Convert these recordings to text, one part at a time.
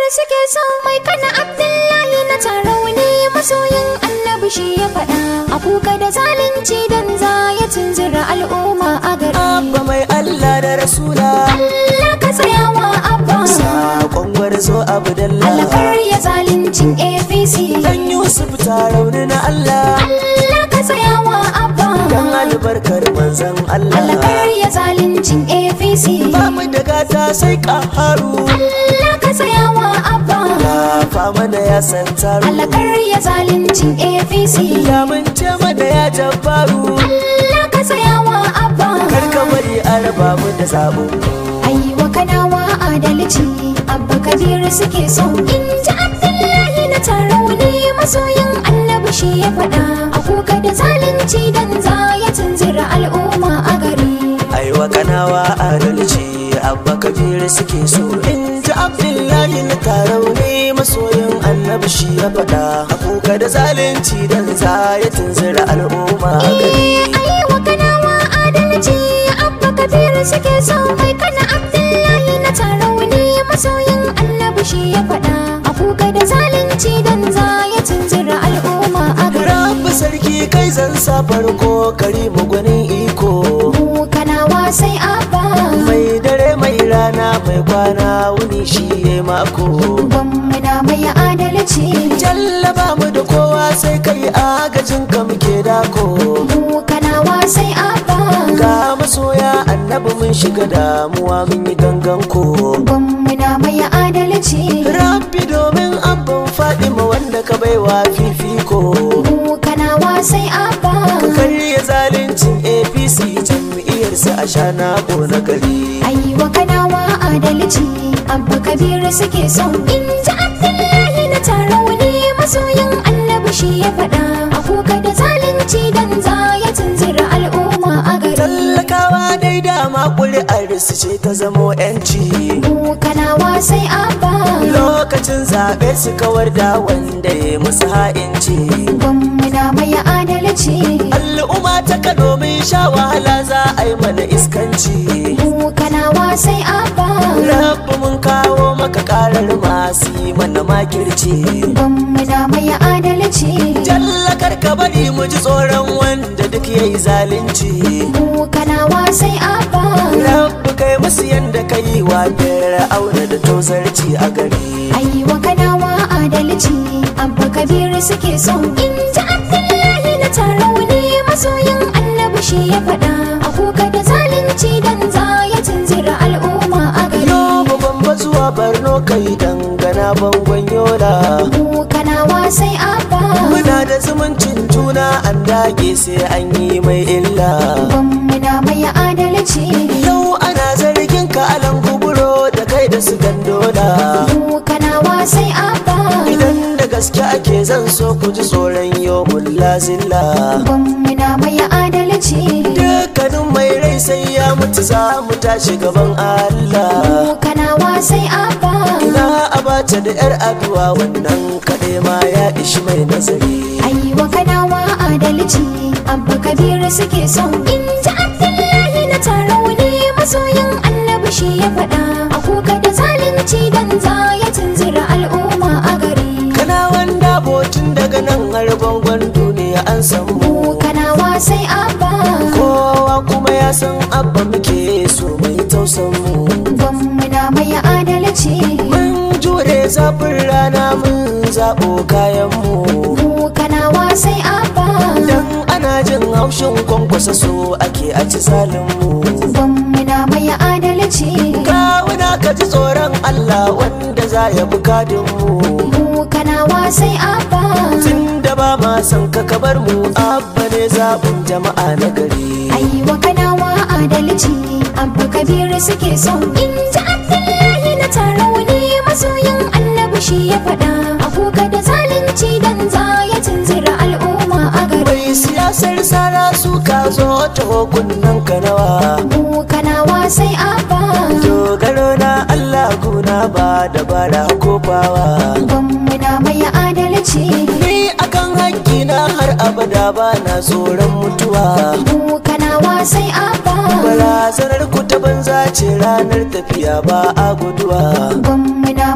kabir suke so mai kana abdullahi na tarauni masoyin annabi shi ya faɗa a kuka da zalunci dan za ya tunzura al'umma a gari abba mai Allah da rasula Allah ka tsayawa abba saƙon gwarzo abu Allah dalla kar ya zaluncin APC dan Yusuf rauni na Allah Allah ka tsayawa abba dan albarkar manzon Allah Allah kar ya zaluncin APC ba mu da gata sai ƙaharu Allah ka tsayawa abba Lafa mana ya san taru Allah kar ya zaluncin APC Ya mun ce mana ya jabbaru Allah ka tsayawa abba Kar ka bari a raba mu da zaɓin Aiwa kanawa adalci abba kabiru suke so in ji abdullahi na tarauni masoyin annabi shi ya faɗa a kuka da zalunci dan za ya tunzura al'umma a gari Aiwa kanawa adalci Abba Kabiru suke so In ji Abdullahi na tarau ne masoyin annabi shi ya faɗa A kuka da zalunci dan za ya tunzura al'umma a gari Aiwa kanawa adalci abba kabiru suke so mai kana abdullahi na tarauni masoyin annabi shi ya faɗa a kuka da zalunci dan za ya tunzura al'umma a gari Rabu sarki kai zan sa farko karimu gwanin iko mu kanawa sai abba Mai dare mai rana mai kwana wuni shi ya mako Gwamna mai adalci Jallaba mu da kowa sai kai agajin ka muke dako mu kanawa sai abba Ga masoya annabi mun shiga damuwa mun yi gangan ko Gwamna mai adalci Rabbi domin abban Fadima wanda ka baiwa fifiko mu kanawa sai abba Ka karya zaluncin APC jam'iyyarsa a shana ko na gari Aiwa kanawa adalci abba kabiru suke so in ji abdullahi na tarauni masoyin annabi shi ya faɗa a kuka da zalunci dan za ya tunzura al'umma a gari Tallakawa dai dama ƙuri'ar su ce ta zamo 'yanci mu kanawa sai abba Lokacin zaɓe su kawar da wanda ya musu ha'inci Gwamna mai adalci Al'umma ta ka domin sha wahala za a yi mana iskanci mu kanawa sai abba Rabbu mun kawo maka karar masu yi mana makirci Gwamna mai adalci Jallakar ka bari mu ji tsoron wanda duk ya yi zalunci mu kanawa sai abba Rabbu kai musu yanda ka yi wa auna da tozarci a gari Aiwa kanawa adalci abba kabiru suke so in ji abdullahi na tarauni masoyin annabi shi ya faɗa a kuka da zalunci dan za ya tunzura al'umma a gari Yau babban zuwa Borno kai dangana bangon yola mu kanawa sai abba Muna da zumuncin juna an dage sai an yi mai illa Gwamna mai adalci Yau ana zargin ka alan kuburo da kai da su gandola mu kanawa sai abba Idan da gaske ake zan so ku ji tsoron yau zilla Gwamna mai adalci Dukkanin mai rai sai ya mutu za mu tashi gaban Allah mu kanawa sai abba Ina abace da 'yar aduwa wannan kaɗai ma ya ishi mai nazari Aiwa kanawa adalci abba kabiru suke so in ji abdullahi na tarauni masoyin annabi shi ya faɗa a kuka da zalunci dan za ya tunzura al'umma a gari Kana wanda botun daga nan har bangon duniya an san mu mu kanawa sai abba Kowa kuma ya san abba muke so mai tausan mu gwamna mai adalci Mun jure zafin rana mun zaɓo kayan mu mu kanawa sai abba Dan ana jin haushin kwankwasa so ake a ci zalin mu gwamna mai adalci Kawuna ka ji tsoron Allah wanda za ya bukadin mu mu kanawa sai abba Tun da ba ma san ka kabar mu abba ne zaɓin jama'a na gari Aiwa kanawa adalci abba kabiru suke so in ji abdullahi na tarauni masoyin annabi shi ya faɗa a kuka da zalunci dan za ya tunzura al'umma a gari Mai siyasar sara su ka zo ta hukunan ka nawa mu kanawa sai abba Dogaro na Allah guna ba da bara ko bawa gwamna mai adalci Ni akan haƙƙi na har abada ba na tsoron mutuwa mu kanawa sai abba Barazanar ku ta banza ce ranar tafiya ba a guduwa gwamna mai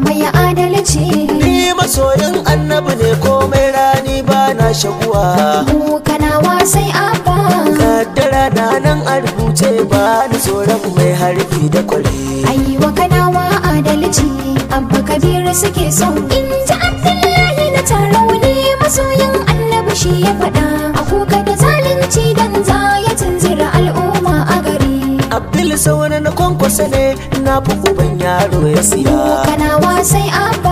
adalci ni masoyin annabi ne komai rani ba na shaguwa mu kanawa sai abba kaddara na nan a rubuce ba ni tsoron mai harbi da kwari aiwa kanawa adalci abba kabiru suke so in ji abdullahi na tarauni masoyin annabi shi ya faɗa a kuka da zalunci dan za ya tunzura al'umma a gari abdul sauna na kwankwasa ne na fi uban yaro ya siya kanawa sai abba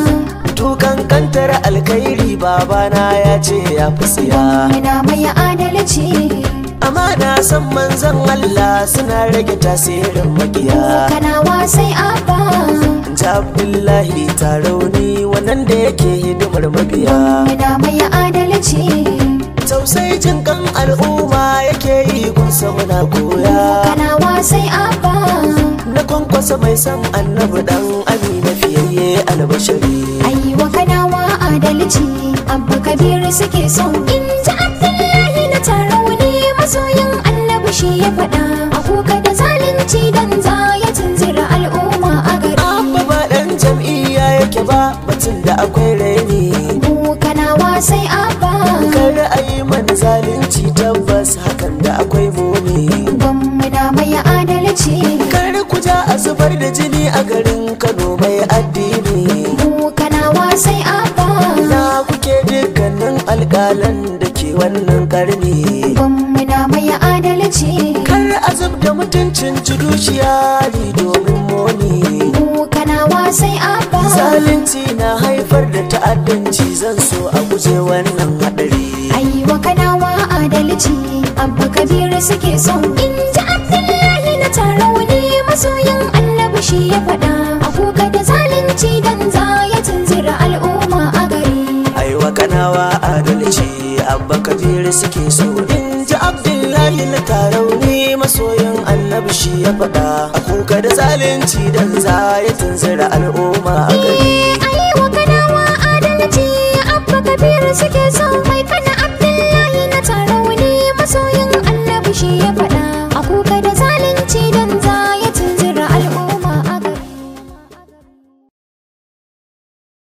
tukan kantar alkhairi babana ya ce ya fi siya muna mai adalci amma na san manzon Allah suna rage tasirin makiya kanawa sai abba ji abdullahi tarauni wannan da yake hidimar mabiya muna mai adalci tausayi jin kan al'umma yake yi kunsa muna koya kanawa sai abba na kwankwasa mai san annabi dan amina fiyayye albashari aiwa kanawa adalci abba kabiru suke so in ji abdullahi na tarauni masoyin annabi shi ya faɗa a kuka da zalunci dan za ya tunzura al'umma a gari abba ba dan jam'iyya yake ba batun da akwai raini mu kanawa sai abba kar a yi mana zalunci tabbas hakan da akwai muni gwamma na mai adalci kar ku ja a zubar da jini a garin kano mai addini mu kanawa sai abba na kuke dukkanin alƙalan da ke wannan karni gwamma na mai adalci kar a zub da mutuncin judiciary domin moni mu kanawa sai abba zalunci na haifar da ta'addanci zan so a guje wannan hadari aiwa kanawa adalci abba kabiru suke so in ji abdullahi na tarauni masoyin annabi shi ya faɗa a kuka da zalunci dan za ya tunzura al'umma a gari aiwa kanawa adalci abba kabiru suke so in ji abdullahi na tarauni masoyin annabi shi ya faɗa a kuka da zalunci dan za ya tunzura al'umma a gari aiwa kanawa adalci abba kabiru suke so mai kana